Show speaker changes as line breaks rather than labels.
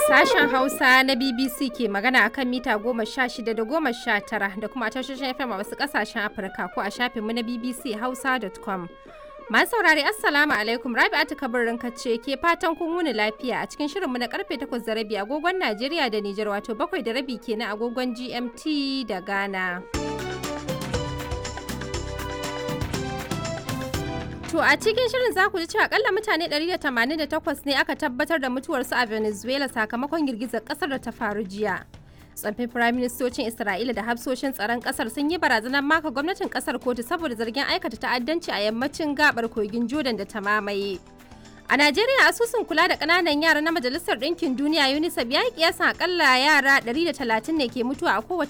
Sashen Hausa na BBC ke magana a kan mita goma sha shida da goma sha tara da kuma tashoshin FM a wasu ƙasashen Afirka ko a shafinmu na BBC Hausa.com. Masu saurari Assalamu alaikum Rabi'atu kabarin ce ke fatan kun wuni lafiya a cikin shirinmu na karfe takwas da rabi agogon Najeriya da Nijar wato bakwai da rabi kenan agogon GMT da Ghana. To a cikin shirin za ku ji cewa akalla mutane 188 ne aka tabbatar da mutuwarsu a Venezuela sakamakon girgizar kasar da ta faru jiya. Tsoffin firaministocin Isra'ila da hafsoshin tsaron kasar sun yi barazanar maka gwamnatin kasar kotu saboda zargin aikata ta'addanci a yammacin gabar kogin Jordan da ta mamaye. A Najeriya asusun kula da ƙananan yara na Majalisar Ɗinkin Duniya UNICEF ya yi kiyasan akalla yara 130 ne ke mutuwa a kowace